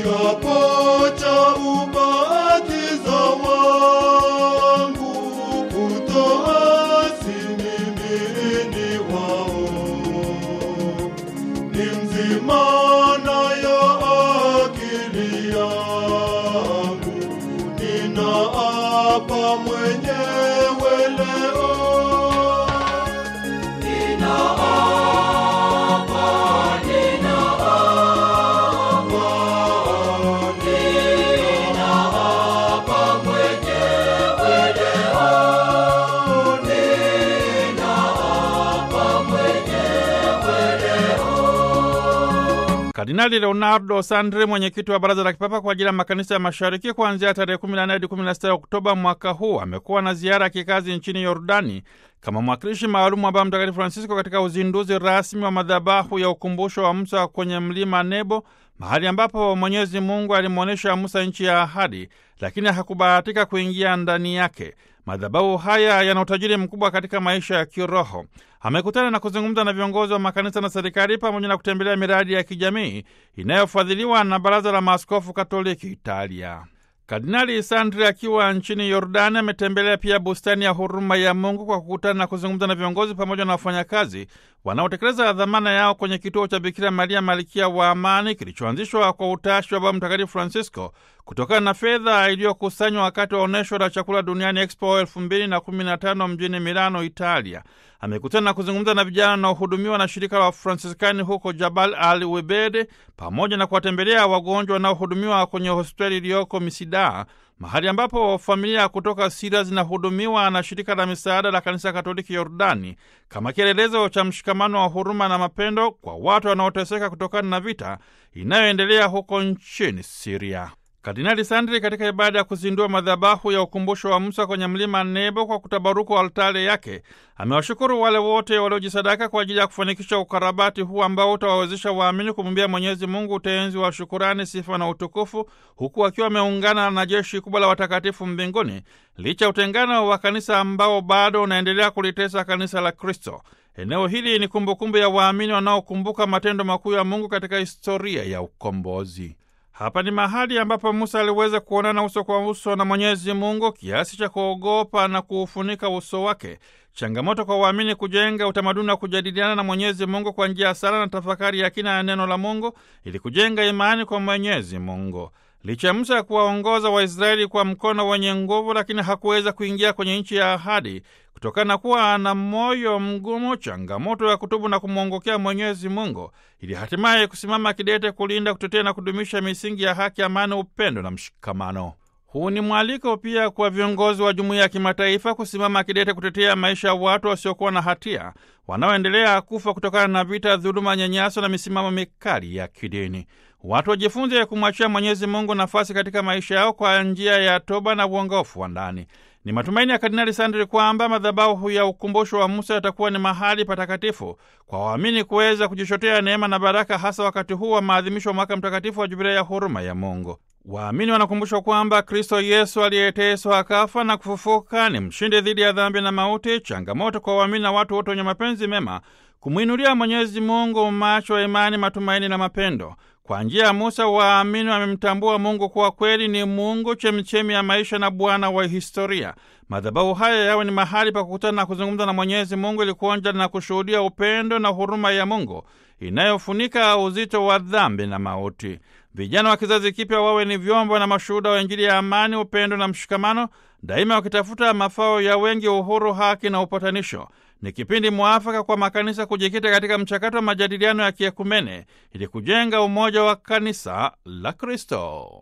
kiapo cha ubatizo wangu kutoasi mimi ni wao ni mzima nayo akili yangu ninaapa mwenyewe leo Kardinali Leonardo Sandri, mwenyekiti wa Baraza la Kipapa kwa ajili ya Makanisa ya Mashariki, kuanzia tarehe 14 hadi 16 Oktoba mwaka huu amekuwa na ziara ya kikazi nchini Yordani kama mwakilishi maalumu wa Baba Mtakatifu Francisco katika uzinduzi rasmi wa madhabahu ya ukumbusho wa Musa kwenye mlima Nebo, mahali ambapo Mwenyezi Mungu alimwonyesha Musa nchi ya ahadi, lakini hakubahatika kuingia ndani yake. Madhabahu haya yana utajiri mkubwa katika maisha ya kiroho. Amekutana na kuzungumza na viongozi wa makanisa na serikali pamoja na kutembelea miradi ya kijamii inayofadhiliwa na Baraza la Maaskofu Katoliki Italia. Kardinali Sandri akiwa nchini Yordani ametembelea pia bustani ya huruma ya Mungu kwa kukutana na kuzungumza na viongozi pamoja na wafanyakazi wanaotekeleza dhamana yao kwenye kituo cha Bikira Maria Malkia wa Amani kilichoanzishwa kwa utashi wa Baba Mtakatifu Francisco kutokana na fedha iliyokusanywa wakati wa onyesho la chakula duniani Expo 2015 mjini Milano, Italia. Amekutana na kuzungumza na vijana wanaohudumiwa na shirika la Fransiskani huko Jabal al Webede pamoja na kuwatembelea wagonjwa wanaohudumiwa kwenye hospitali iliyoko Misida, mahali ambapo familia kutoka Siria zinahudumiwa na shirika la misaada la Kanisa Katoliki Yordani kama kielelezo cha mshikamano wa huruma na mapendo kwa watu wanaoteseka kutokana na vita inayoendelea huko nchini Siria. Kardinali Sandri katika ibada ya kuzindua madhabahu ya ukumbusho wa Musa kwenye mlima Nebo kwa kutabaruku altare yake amewashukuru wale wote waliojisadaka kwa ajili ya kufanikisha ukarabati huu ambao utawawezesha waamini kumwimbia Mwenyezi Mungu utenzi wa shukurani, sifa na utukufu, huku akiwa ameungana na jeshi kubwa la watakatifu mbinguni, licha ya utengano wa kanisa ambao bado unaendelea kulitesa kanisa la Kristo. Eneo hili ni kumbukumbu ya waamini wanaokumbuka matendo makuu ya Mungu katika historia ya ukombozi. Hapa ni mahali ambapo Musa aliweza kuonana uso kwa uso na Mwenyezi Mungu kiasi cha kuogopa na kuufunika uso wake. Changamoto kwa waamini kujenga utamaduni wa kujadiliana na Mwenyezi Mungu kwa njia ya sala na tafakari ya kina ya neno la Mungu ili kujenga imani kwa Mwenyezi Mungu. Licha ya Musa ya kuwaongoza Waisraeli kwa mkono wenye nguvu, lakini hakuweza kuingia kwenye nchi ya ahadi kutokana na kuwa ana moyo mgumu, changamoto ya kutubu na kumwongokea Mwenyezi Mungu, ili hatimaye kusimama kidete kulinda, kutetea na kudumisha misingi ya haki, amani, upendo na mshikamano. Huu ni mwaliko pia kwa viongozi wa jumuiya ya kimataifa kusimama kidete kutetea maisha ya watu wasiokuwa na hatia wanaoendelea kufa kutokana na vita, dhuluma, nyanyaso na misimamo mikali ya kidini. Watu wajifunze kumwachia Mwenyezi Mungu nafasi katika maisha yao kwa njia ya toba na uongofu wa ndani. Ni matumaini ya Kardinali Sandri kwamba madhabahu ya ukumbusho wa Musa yatakuwa ni mahali patakatifu kwa waamini kuweza kujichotea neema na baraka, hasa wakati huu wa maadhimisho wa mwaka mtakatifu wa Jubilei ya huruma ya Mungu. Waamini wanakumbushwa kwamba Kristo Yesu aliyeteswa akafa na kufufuka ni mshindi dhidi ya dhambi na mauti. Changamoto kwa waamini na watu wote wenye mapenzi mema kumwinulia Mwenyezi Mungu macho ya imani, matumaini na mapendo. Kwa njia ya Musa waamini wamemtambua Mungu kuwa kweli ni Mungu, chemichemi ya maisha na Bwana wa historia. Madhabahu haya yawe ni mahali pa kukutana na kuzungumza na Mwenyezi Mungu ili kuonja na kushuhudia upendo na huruma ya Mungu inayofunika uzito wa dhambi na mauti. Vijana wa kizazi kipya wawe ni vyombo na mashuhuda wa Injili ya amani, upendo na mshikamano, daima wakitafuta mafao ya wengi, uhuru, haki na upatanisho. Ni kipindi mwafaka kwa makanisa kujikita katika mchakato wa majadiliano ya kiekumene ili kujenga umoja wa kanisa la Kristo.